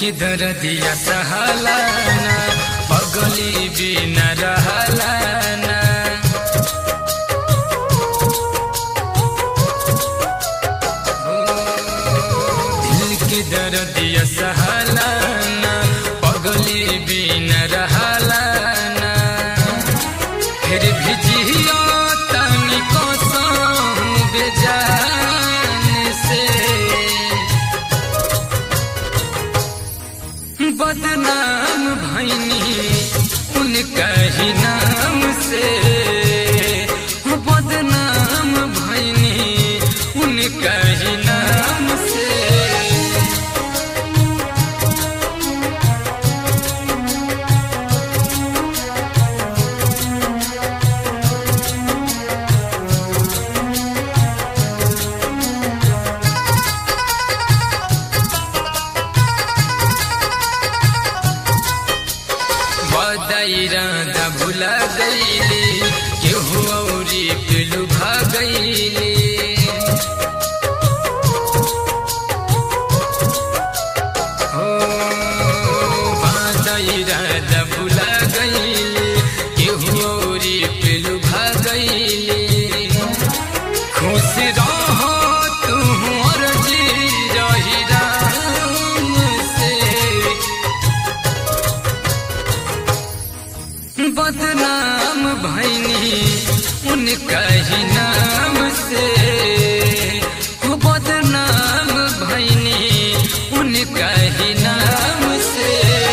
के दर्दिया सहलाना पगली बिन रहलाना दिल के दर्दिया सहलाना पगली बिन रहलाना फिर भी जियो तनी कसम बेजान से बदनाम भैनी उनका ही नाम से बदनाम भैनी उनका ही नाम से बदाइरादा भुला गईले केहू औरी पिलु भागैले हो बदाइरादा भुला गईले केहू औरी पिलु भागैले खुश रहो तू और जी रही राम से बदनाम भैनी उनका ही नाम से हो बदनाम भैनी उनका ही नाम से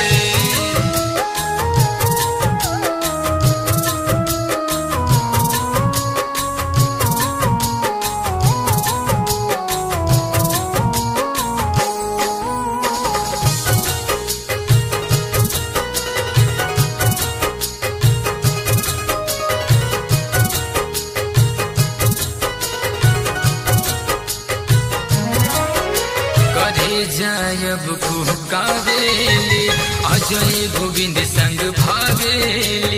करे जायब कुहकावेली अजय गोविंद संग भावेली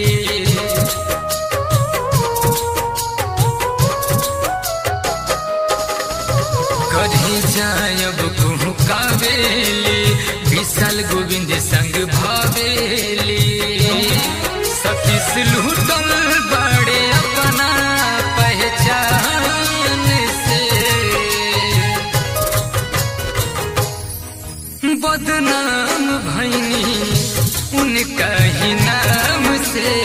करे जायब कुहकावेली विशाल गोविंद संग भावेली सतीश लूटल बड़े अपना पहचान से बदनाम भैनी उनका ही नाम से